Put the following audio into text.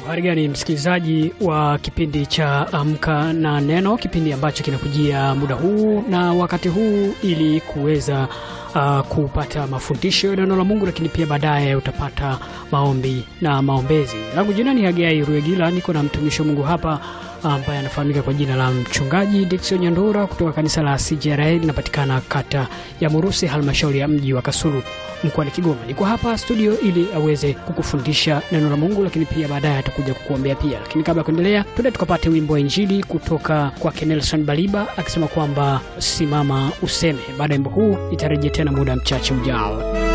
Habari gani msikilizaji wa kipindi cha Amka na Neno, kipindi ambacho kinakujia muda huu na wakati huu ili kuweza uh, kupata mafundisho ya neno la Mungu, lakini pia baadaye utapata maombi na maombezi. Langu jina ni Hagai Ruegila, niko na mtumishi wa Mungu hapa ambaye anafahamika kwa jina la mchungaji Dickson Nyandura kutoka kanisa la CJRA linapatikana kata ya Murusi, halmashauri ya mji wa Kasulu mkoani Kigoma. Niko hapa studio ili aweze kukufundisha neno la Mungu, lakini pia baadaye atakuja kukuombea pia. Lakini kabla ya kuendelea, tuende tukapate wimbo wa Injili kutoka kwake Nelson Baliba akisema kwamba simama useme. Baada ya wimbo huu nitarejea tena muda mchache ujao.